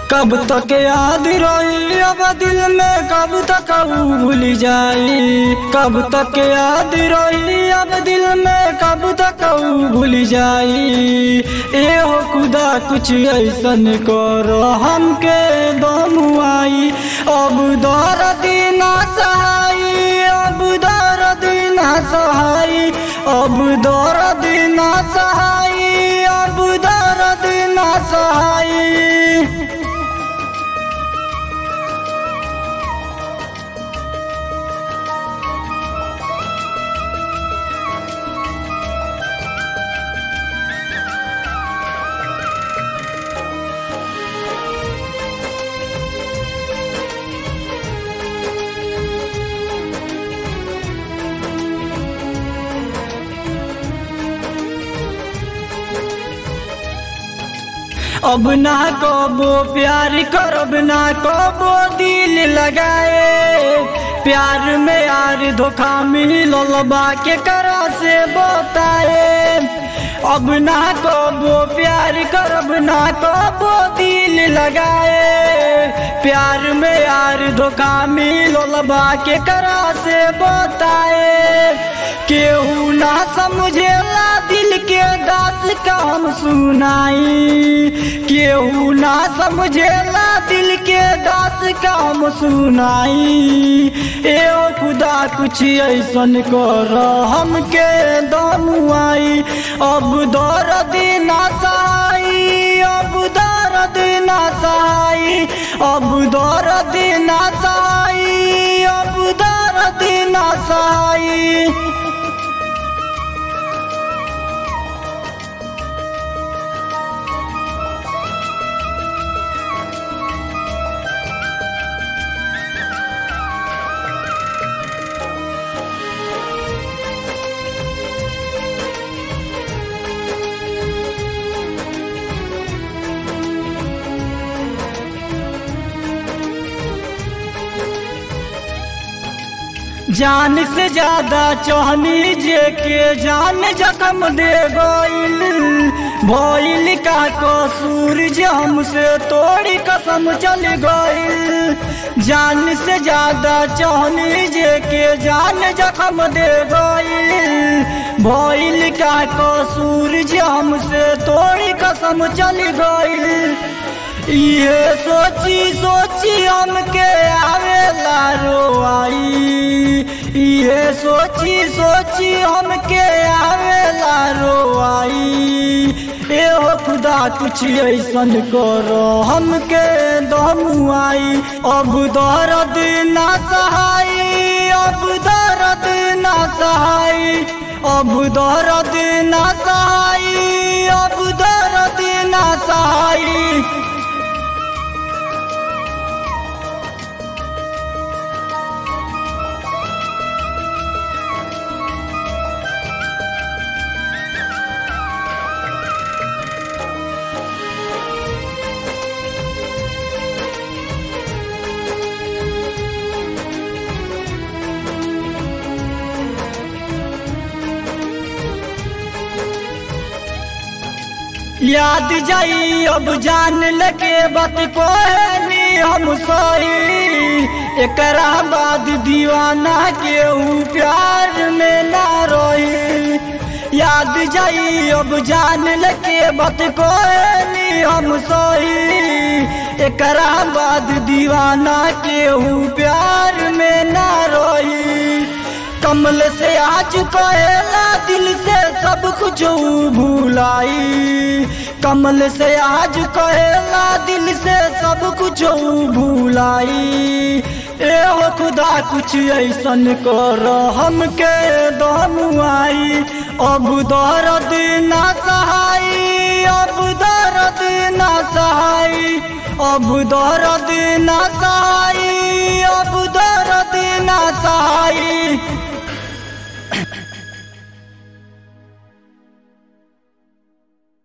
कब तक याद रही अब दिल में कब तक ऊ भूल जाई कब तक याद रही अब दिल में कब तक ऊ भूल जाई ए हो खुदा कुछ ऐसन करो हमके दम आई अब दर्द ना सहाई अब दर्द ना सहाई अब दर्द ना सहाई अब दर्द ना सहाई अब ना कबो प्यार करब ना कबो दिल लगाए प्यार में यार धोखा मिलल बा के करा से बताए अब ना कबो प्यार करब ना कबो दिल लगाए प्यार में यार धोखा मिलल बा के करा से बताए केहू ना समझेला दिल के दास का हम सुनाई केहू ना समझेला दिल के दास का हम सुनाई ए ओ खुदा कुछ ऐसन कर हमके दम आई अब दर्द ना सहाई अब दर्द ना सहाई अब दर्द ना सहाई अब दर्द ना सहाई जान से ज्यादा चौहनी जे के जान जख्म दे गईल भइल का कसूर जे हमसे तोड़ी कसम चल गईल जान से ज्यादा चौहनी जे के जान जख्म दे गईल भइल का कसूर जे हमसे तोड़ी कसम चल गईल ये सोची सोची हमके आवेला रोआई ये सोची सोची हमके आवेला रोआई ए हो खुदा कुछ ऐसन करो हमके दम आई अब दर्द ना सहाई अब दर्द ना सहाई अब दर्द ना सहाई अब दर्द ना सहाई याद जाई अब जान लगे बात को है हम सही एकरा बाद दीवाना के ऊ प्यार में ना रही याद जाई अब जान लगे बात को है हम सही एकरा बाद दीवाना के ऊ प्यार में ना रही कमल से आज कहेला दिल से सब कुछ भूलाई कमल से आज कहेला दिल से सब कुछ भूलाई ए हो खुदा कुछ ऐसन कर हमके दम आई अब दर्द ना सहाई अब दर्द ना सहाई अब दर्द ना सहाई अब दर्द ना सहाई